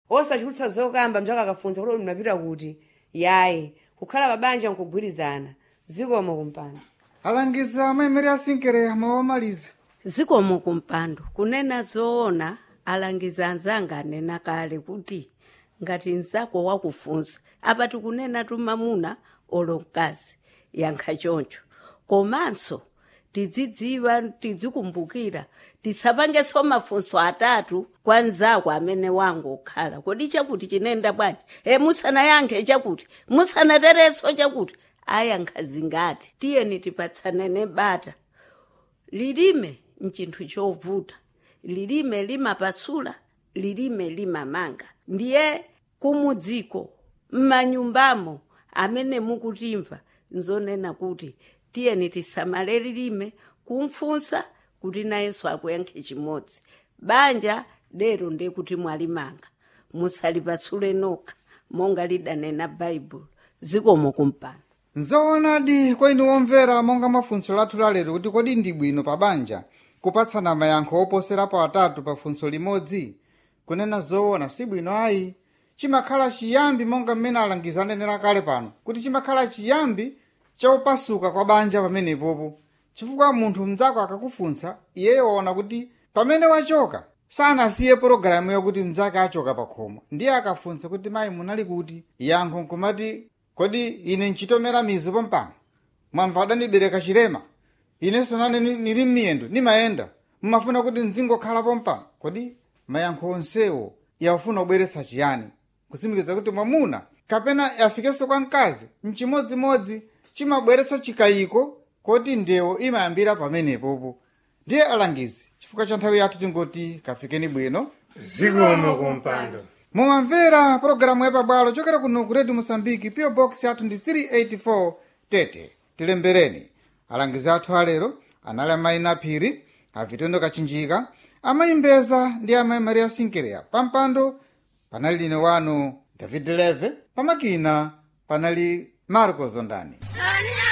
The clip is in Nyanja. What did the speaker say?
osachulutsa zokamba mchaka akafunsa kuti mnapita kuti yayi kukhala pabanja nkugwirizana zikomo kumpando alangiza amaimeri asinkereya mawamaliza zikomo kumpando kunena zoona alangiza anzanga anena kale kuti ngati mzako wakufunsa apa tikunena tumamuna olo mkazi yankha choncho komanso tidzidziwa tidzikumbukira tisapangenso mafunso atatu kwa mzako amene wangu okhala kodi chakuti chinenda bwanji e musanayankhe chakuti musanaterenso chakuti ayankha zingati tiyeni tipatsanene bata lilime mchinthu chovuta lilime limapasula lilime limamanga ndiye kumudziko m'manyumbamo amene mukutimva nzonena kuti tiyeni tisamale lilime kumfunsa kuti nayenso akuyankhe chimodzi banja lero ndekuti mwalimanga musalipasule nokha monga lidanena baibulo zikomo kumpando nzoonadi kwa inu omvera monga mafunso lathu lalero kuti kodi ndi bwino pa banja kupatsana mayankho oposerapo atatu pa funso limodzi kunena zoona si bwino ayi chimakhala chiyambi monga mmene alangiza anenera kale pano kuti chimakhala chiyambi chaupasuka kwa banja pamenepopo chifukwa munthu mnzako akakufunsa iyeyo waona kuti pamene wachoka sanasiye pologalamu yakuti mnzake achoka pa khomo ndiye akafunsa kuti mayi munali kuti yankho nkumati kodi ine nchitomera mizu pompano mwamva adandibereka chilema inenso nane ni- nili m'miyendo nimayenda mmafuna kuti nzingokhala pompano kodi mayankho onsewo yafuna kubweretsa chiyani kusimikiza kuti mwamuna kapena yafikenso kwa mkazi mchimodzimodzi chimabweretsa chikayiko koti ndewo imayambira pamenepopo ndiye alangizi chifukwa cha nthawi yathu tingoti kafikeni bwino zikomo kumpando mumamvera pologalamu yapabwalo chokera kuno ku redio mosambiki pio box yathu ndi 384 tete tilembereni alangizi athu alero anali amayi naphiri avitondo kachinjika amayi mbeza ndi amayi maria sinkereya pampando panali line wanu david leve pamakina panali marco zondani